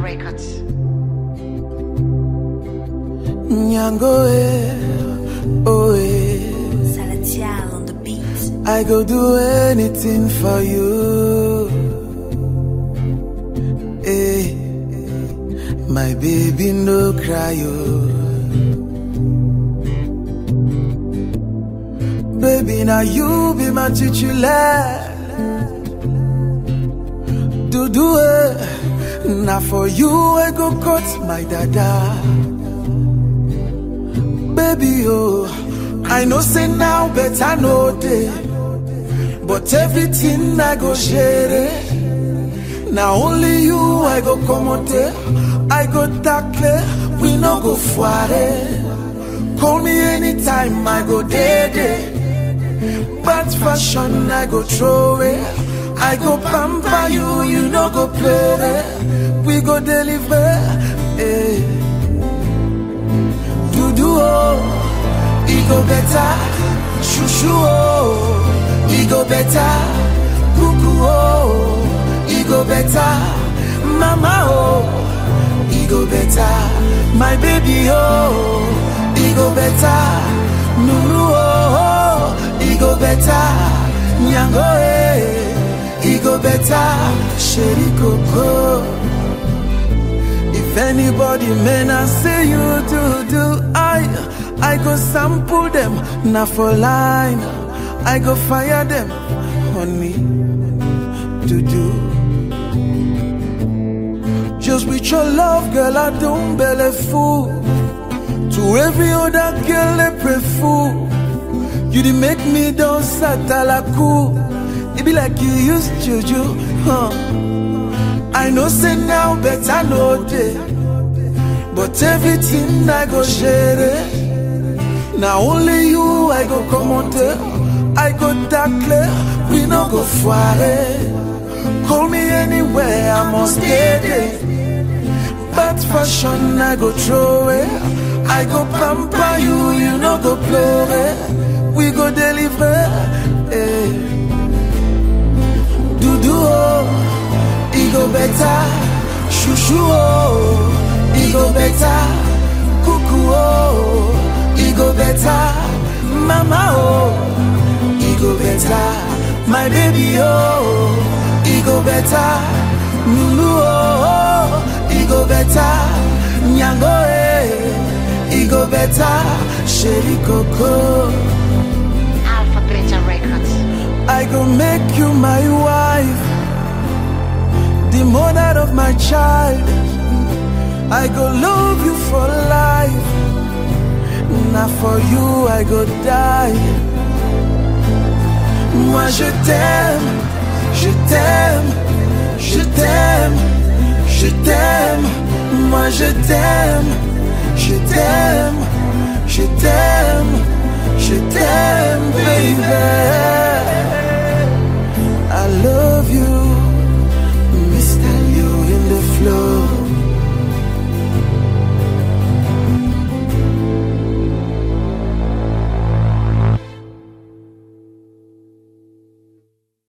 Records. Nyango, eh, oh, eh. Salatiel on the beat. I go do anything for you. Hey, my baby, no cry, oh. Baby, now you be my titular. Do do it. Now for you, I go cut my dada. Baby, oh, I know say now, but I know day. But everything I go share it. Now only you I go come there. I go tackle, we no go foire. Call me anytime I go day day. Bad fashion I go throw it. I go pamper you, you no go play it. We go deliver. Eh. Do do oh, it go better. Shushu oh, it go better. Cuckoo oh, it go better. Mama oh, it go better. My baby oh, it go better. Nunu oh, it go better. Nyango eh, it go better. Sherry Coco. If anybody man I say you do do I I go sample them now for line I go fire them honey do do Just with your love girl I don't belly fool To every other girl they pray fool You did make me dance at cool It be like you used juju huh I know say now, but I know day. But everything I go share it. Now only you I go come on there. I go tackle, we no go foire. Call me anywhere, I must get it. Bad fashion I go throw it. I go pamper you, you no go play it. We go deliver. Eh. Do do oh. It go better, shushu oh, it go better, cuckoo oh, it go better, mama oh, it go better, my baby oh, it go better, Lulu oh, it go better, nyango eh, it go better, Sherry Coco. Alpha Beta Records. I go make you my wife, the mother of my child. I go love you for life. Now for you I go die. Moi je t'aime, je t'aime, je t'aime, je t'aime. Moi je t'aime, je t'aime, je t'aime, je t'aime, baby.